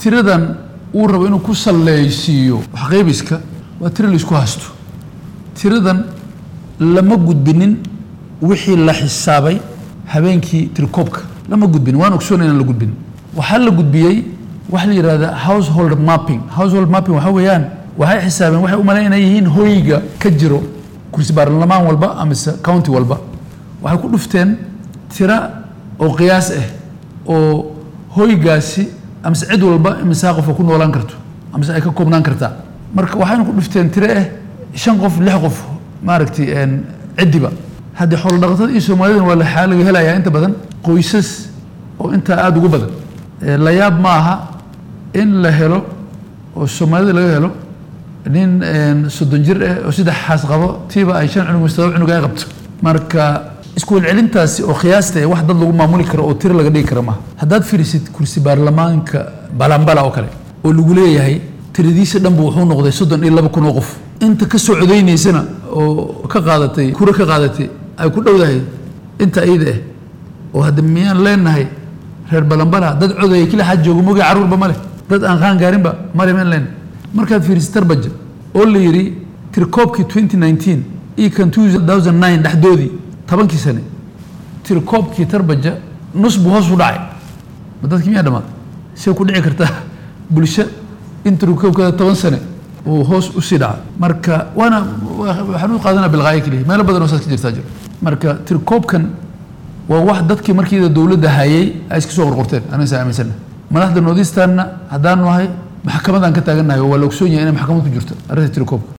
tiradan uu rabo inuu ku saleysiiyo waxqaybiska waa tiro laisku haysto tiradan lama gudbinin wixii la xisaabay habeenkii tirikoobka lama gudbin waan ogsoonay inaan la gudbin waxaa la gudbiyey waxa la yidhahda household mapping household mapping waxa weeyaan waxay xisaabeen waxay u malayn inay yihiin hoyga ka jiro kursi baarlamaan walba amise county walba waxay ku dhufteen tira oo qiyaas ah oo hoygaasi amise cid walba imisaa qofa ku noolaan karto amise ay ka koobnaan kartaa marka waxayna ku dhufteen tire ah shan qof lix qof maaragtay ciddiba haddii xoolo dhaqatada iyo soomaalidana waa waxaa laga helayaa inta badan qoysas oo intaa aada ugu badan la yaab ma aha in la helo oo soomaalida laga helo nin soddon jir ah oo saddex xaas qabo tiiba ay shan cunug mise todoba cunug ay qabto marka isku celcelintaasi oo qiyaasta ee wax dad lagu maamuli karo oo tiro laga dhigi karo maaha haddaad fiirisid kursi baarlamaanka balambala oo kale oo lagu leeyahay tiradiisa dhanbu wuxuu noqday soddon iyo laba kun oo qof inta ka soo codaynaysana oo ka qaadatay kura ka qaadatay ay ku dhowdahay inta iyada ah oo hadda miyaan leenahay reer balambala dad codaya kila xaad jooga mogi carruurba ma leh dad aan qaan gaarinba male miyaan leenahay markaad fiirisid tarbaja oo la yidhi tirikoobkii twenty nineteen iyo kan two thousand nine dhexdoodii tobankii sane tirikoobkii tarbaja nus buu hoos u dhacay ma dadkii miyaa dhammaad see ku dhici kartaa bulsho in tirikoobkeeda toban sane uu hoos usii dhaca marka waana waxaan u qaadanaa bilqaayo keliya meelo badan oo saas ka jirtaa jiro marka tirikoobkan waa wax dadkii markiida dowladda hayay ay iska soo qorqorteen aniga saa aaminsana madaxda noodistaanna haddaan nahay maxkamadaan ka taagannahay oo waa la ogsoon yahay inay maxkamad ku jirto arrinta tirikoobka